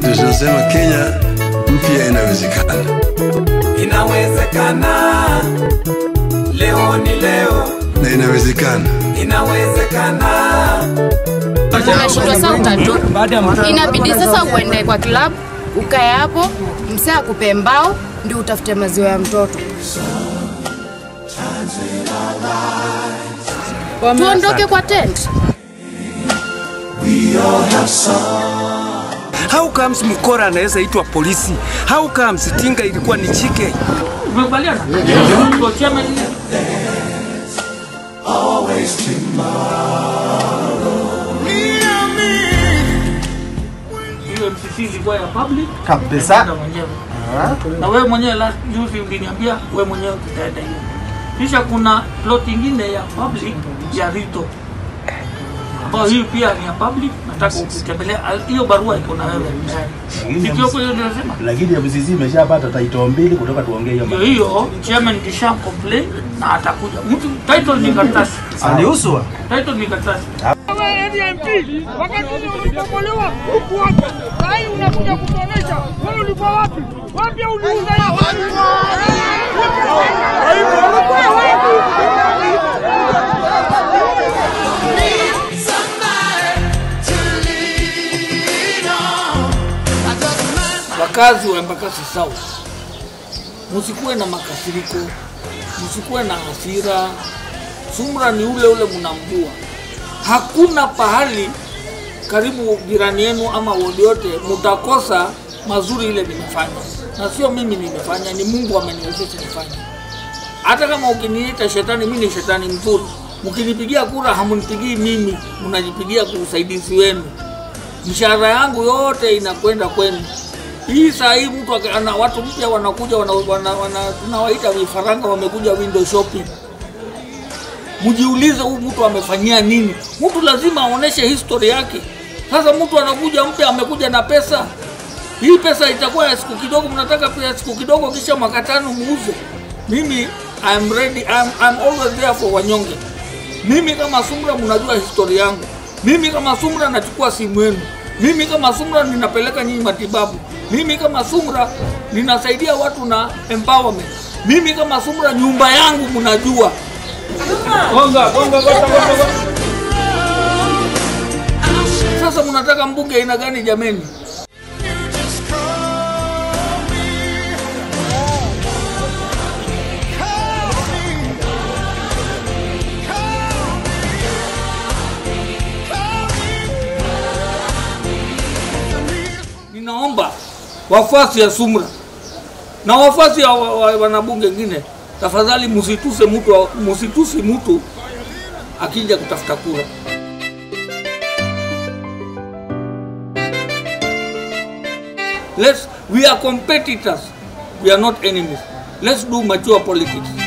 Ndio tunasema Kenya mpya inawezekana. Inawezekana, leo ni leo, na inawezekana. inawezekana. umeshindwa saa utatu, inabidi sasa uende kwa club ukae hapo, msee akupe mbao ndio utafute maziwa ya mtoto. Tuondoke kwa tent. How comes mkora anaweza itwa polisi? How comes tinga ilikuwa ni chike? Umekubaliana? Ndio chama ile. Hiyo MCC ilikuwa ya public Kabisa. Utaenda mwenyewe. Na wewe mwenyewe la juzi uliniambia wewe mwenyewe tutaenda hiyo. Kisha kuna plot ingine ya public ya Rito ambayo hii pia ni ya public, nataka ukitembelea hiyo barua iko na wewe Sikioko hiyo ndio nasema Lakini MCC imeshapata title mbili kutoka tuongee hiyo ndio maneno. hiyo chairman kisha complain na atakuja mtu title ni karatasi Aliuswa. title ni karatasi wakati ule ulipomolewa huku wapi? Sahii unakuja kutuonesha wewe ulikuwa wapi? Wapi uliuza ya wapi? Ulikuwa wapi? wakazi wa Embakasi South, msikuwe na makasiriko, msikuwe na hasira. Sumra ni ule ule mnamjua, hakuna pahali karibu jirani yenu ama wodi yote mtakosa mazuri ile nimefanya, na sio mimi nimefanya, ni Mungu ameniwezesha nifanye. Hata kama ukiniita shetani, mimi ni shetani mzuri. Mkinipigia kura hamunipigii mimi, mnajipigia kwa usaidizi wenu. Mshahara yangu yote inakwenda kwenu. Hii saa hii mtu aka- ana watu mpya wanakuja wana, wana, wana, tunawaita vifaranga wamekuja window shopping. Mjiulize huyu mtu amefanyia nini? Mtu lazima aoneshe history yake. Sasa mtu anakuja mpya amekuja na pesa. Hii pesa itakuwa ya siku kidogo, mnataka pia ya siku kidogo, kisha mwaka tano muuze. Mimi I'm ready, I'm, I'm always there for wanyonge. Mimi kama Sumra mnajua historia yangu. Mimi kama Sumra nachukua simu yenu. Mimi kama Sumra ninapeleka nyinyi matibabu. Mimi kama Sumra ninasaidia watu na empowerment. Mimi kama Sumra nyumba yangu mnajua. Gonga, gonga, gonga, gonga, gonga. Sasa mnataka mbunge aina gani jameni? Ninaomba wafuasi ya Sumra na wafuasi ya wa- wa- wanabunge wengine, tafadhali msituse mtu, msitusi mtu akija kutafuta kura. Let's, we are competitors, we are not enemies. Let's do mature politics.